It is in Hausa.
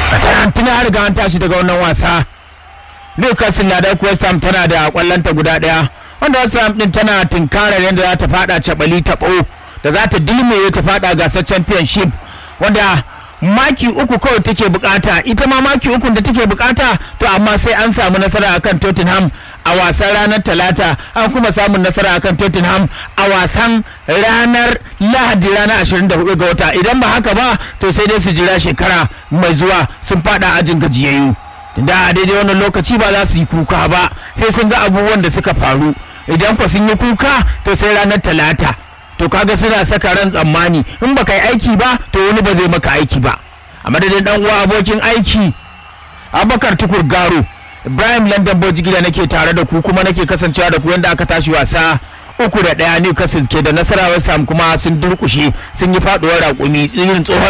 tana riga an tashi daga wannan wasa newcastle na da west ham tana da kwallonta guda daya wanda west ham din tana tunkarar yadda za ta fada cabali taɓo da za ta dilmeye ta fada gasar championship wanda maki uku kawai take bukata ita ma maki uku da take bukata to amma sai an samu nasara akan tottenham a wasan ranar talata an kuma samun nasara akan tottenham a wasan ranar lahadi ranar 24 ga wata idan ba haka ba to sai dai su jira shekara mai zuwa sun fada ajin gajiyayyu da a daidai wannan lokaci ba za su yi kuka ba sai sun ga abubuwan da suka faru idan kwa sun yi kuka to sai ranar talata to kaga suna saka ran tsammani in baka yi aiki ba to wani ba zai maka aiki ba a madadin dan uwa abokin aiki abakar tukur garo ibrahim london bojigida nake tare da ku kuma nake kasancewa da ku yadda aka tashi wasa uku da ɗaya newcastle ke da nasarar sam kuma sun durkushe sun yi faduwar raƙumi irin tsohon